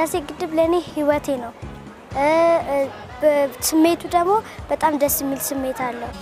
ህዳሴ ግድብ ለእኔ ህይወቴ ነው። እ እ በ- ስሜቱ ደግሞ በጣም ደስ የሚል ስሜት አለው።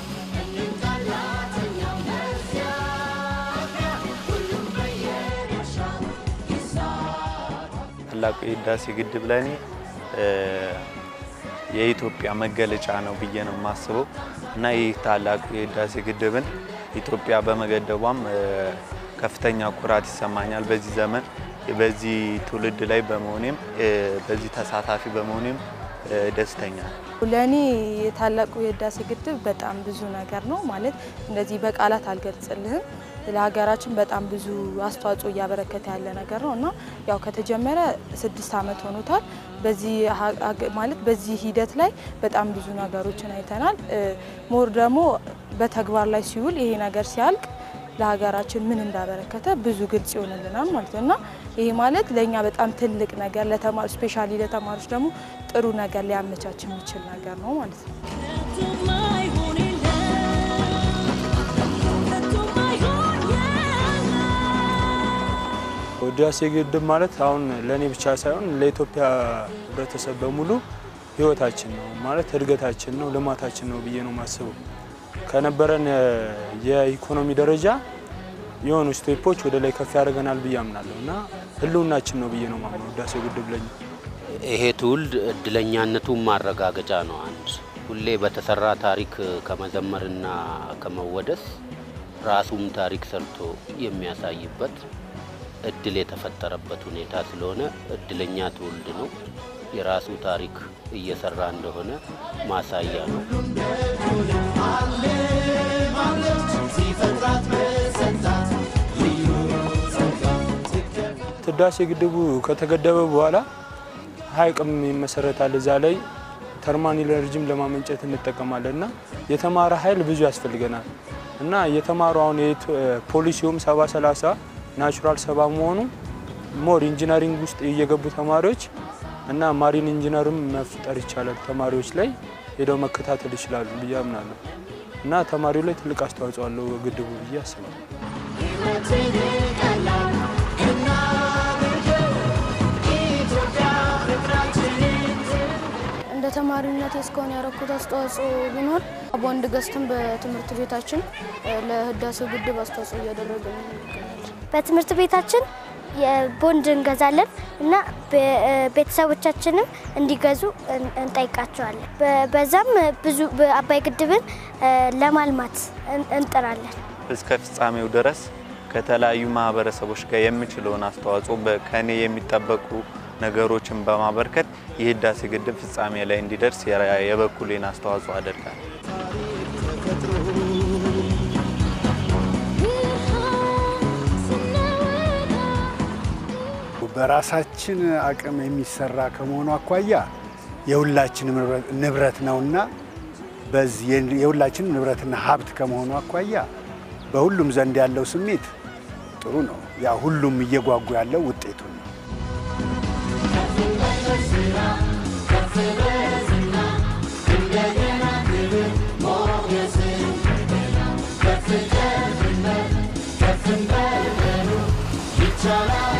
ታላቁ የህዳሴ ግድብ ለእኔ እ የኢትዮጵያ መገለጫ ነው ብዬ ነው የማስበው እና ይህ ታላቁ የህዳሴ ግድብን ኢትዮጵያ በመገደቧም እ ከፍተኛ ኩራት ይሰማኛል። በዚህ ዘመን በዚህ ትውልድ ላይ በመሆኔም እ በዚህ ተሳታፊ በመሆኔም እ ደስተኛ ነኝ። ለእኔ የታላቁ የህዳሴ ግድብ በጣም ብዙ ነገር ነው ማለት እንደዚህ በቃላት አልገልጽልህም። ለሀገራችን በጣም ብዙ አስተዋጽኦ እያበረከተ ያለ ነገር ነው እና ያው ከተጀመረ ስድስት ዓመት ሆኖታል። በዚህ ሀ- ሀገ- ማለት በዚህ ሂደት ላይ በጣም ብዙ ነገሮችን አይተናል። እ ሞር ደግሞ በተግባር ላይ ሲውል ይሄ ነገር ሲያልቅ ለሀገራችን ምን እንዳበረከተ ብዙ ግልጽ ይሆንልናል ማለት ነው እና ይሄ ማለት ለእኛ በጣም ትልቅ ነገር ለተማሪ ስፔሻሊ ለተማሪዎች ደግሞ ጥሩ ነገር ሊያመቻች የሚችል ነገር ነው ማለት ነው። ህዳሴ ግድብ ማለት አሁን ለእኔ ብቻ ሳይሆን ለኢትዮጵያ ህብረተሰብ በሙሉ ህይወታችን ነው ማለት እድገታችን ነው ልማታችን ነው ብዬ ነው የማስበው። ከነበረን እ የኢኮኖሚ ደረጃ የሆኑ ስቴፖች ወደ ላይ ከፍ ያደርገናል ብዬ አምናለሁ እና ህልውናችን ነው ብዬ ነው ማምነው ህዳሴ ግድብ ለኛ። ይሄ ትውልድ እድለኛነቱን ማረጋገጫ ነው። አንድ ሁሌ በተሰራ ታሪክ ከመዘመርና ከመወደስ ራሱም ታሪክ ሰርቶ የሚያሳይበት እድል የተፈጠረበት ሁኔታ ስለሆነ እድለኛ ትውልድ ነው። የራሱ ታሪክ እየሰራ እንደሆነ ማሳያ ነው። ህዳሴ ግድቡ ከተገደበ በኋላ ሀይቅም ይመሰረታል። እዛ ላይ ተርማል ኢነርጂም ለማመንጨት እንጠቀማለን እና የተማረ ኃይል ብዙ ያስፈልገናል እና የተማሩ አሁን የኢትዮ- ፖሊሲውም ሰባ ሰላሳ ናቹራል ሰባ መሆኑ ሞር ኢንጂነሪንግ ውስጥ እየገቡ ተማሪዎች እና ማሪን ኢንጂነርም መፍጠር ይቻላል። ተማሪዎች ላይ ሄደው መከታተል ይችላሉ ብዬ አምናለሁ እና ተማሪው ላይ ትልቅ አስተዋጽኦ አለው ግድቡ ብዬ አስባለሁ። እንደ ተማሪነት እስካሁን ያደረኩት አስተዋጽኦ ቢኖር ቦንድ ገዝተን በትምህርት ቤታችን እ ለህዳሴው ግድብ አስተዋጽኦ እያደረግን እንገኛለን። በትምህርት ቤታችን የቦንድ እንገዛለን እና ቤ- እ ቤተሰቦቻችንም እንዲገዙ እን- እንጠይቃቸዋለን። በ- በዛም ብዙ በአባይ ግድብን እ ለማልማት እን- እንጥራለን። እስከ ፍጻሜው ድረስ ከተለያዩ ማህበረሰቦች ጋር የምችለውን አስተዋጽኦ በ- ከኔ የሚጠበቁ ነገሮችን በማበርከት የህዳሴ ግድብ ፍጻሜ ላይ እንዲደርስ የራ- የበኩሌን አስተዋጽኦ አደርጋለሁ። በራሳችን አቅም የሚሰራ ከመሆኑ አኳያ የሁላችን ንብረት ነውና በዚህ የሁላችን ንብረትና ሀብት ከመሆኑ አኳያ በሁሉም ዘንድ ያለው ስሜት ጥሩ ነው። ያ ሁሉም እየጓጉ ያለው ውጤቱ ነው። ይቻላል